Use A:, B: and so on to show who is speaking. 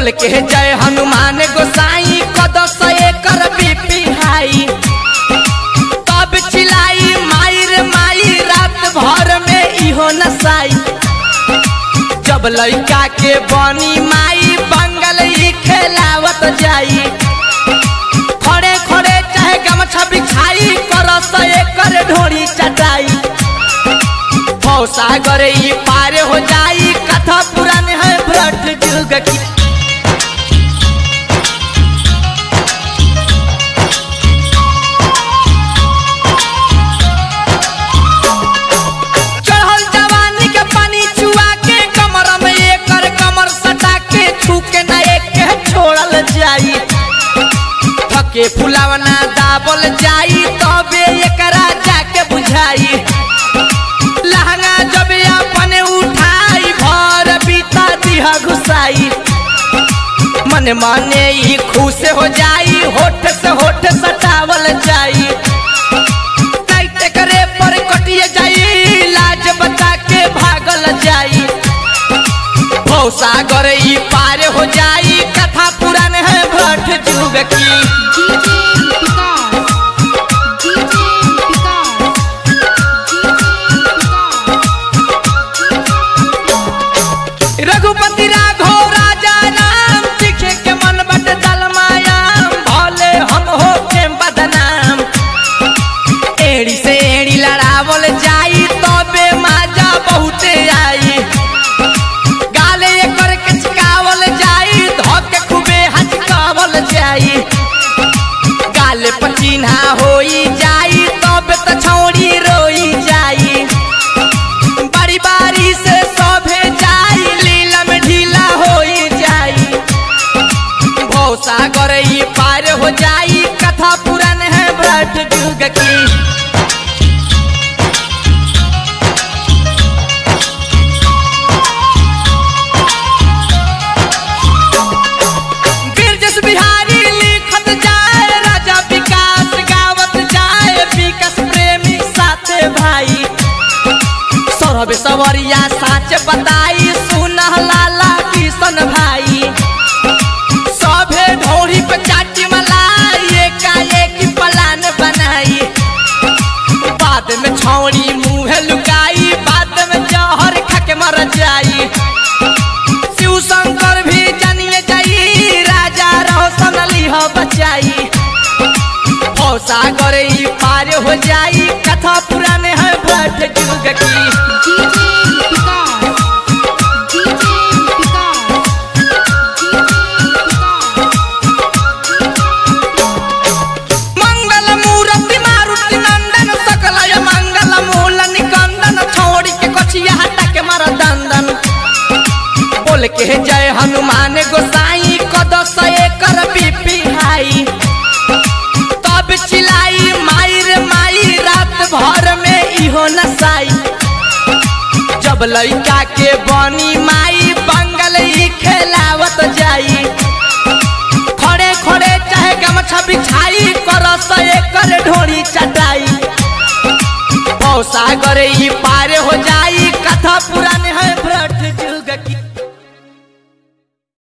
A: बोल के जय हनुमान गोसाई कदस एकर बीपी हाई तब चिलाई माई रे माई रात भर में इहो नसाई जब लइका के बनी माई बंगल ई खेलावत जाई खड़े खड़े चाहे गमछा बिछाई करस एकर ढोरी चटाई सागर ई पार हो जाई कथा पुरान है भ्रट जुग की चढ़ल जवानी के पानी चुआ के कमर में एकर कमर सटा के छू के ना एक के छोड़ल जाई थके फुलावना दाबल जाई तबे एकरा जाके बुझाई लहंगा जब अपने उठाई भर बीता दिहा घुसाई मन माने ई खुश हो जाई होठ से होठ सटावल जाई टाइट करे पर कटिए जाई लाज बता के भागल जाई भौसागर ई पार हो जाई कथा पुरान है भट जुग की
B: DJ Vikas. DJ Vikas.
A: Raghupati Raghav राजा नाम सीखे के मन बट दलमायाम भले हम हो के बदनाम एड़ी से एड़ी लड़ावल जाई तबे माजा बहुते आई गाले एकर के चिकावल जाई धके खूबे हचकावल जाई गाले पचिन्हा होई जाई तब त छौड़ी रोई जाई बारी बारी से सभे जाई लीला में ढीला होई जाई भौसागर ई पार हो जाई कथा पुरान है ब्रट जुग की गिरजस बिहारी लिखत जाए राजा विकास गावत जाए विकास प्रेमी साथे भाई सौरभ सवरिया साच बताई सुनह लाला किशन भाई सभे ढोरी पे चाटी मलाई एकाएक प्लान बनाई बाद में छौड़ी मुँह लुकाई बाद में जहर खा के मर जाई शिव शंकर भी जानिए जाई राजा रोशन लिह बचाई सागर ई पार हो जाई कथा पुराने है भट जुग की
B: DJ Vikas. DJ Vikas.
A: मंगल मूर्ति मारुति नंदन सकलय मंगल मूल निकंदन छोड़ी के कछिया हटा के मार दंदन बोल के जय हनुमान गोसाई कदस एकर बीपी हाई तब चिलाई माई रे माई रात भर में इहो नसाई जब लइका के बनी माई बंगल ई खेलावत जाई खड़े खड़े चाहे गमछा बिछाई करस एकर ढोरी चटाई सागर ई पार हो जाई कथा पुराने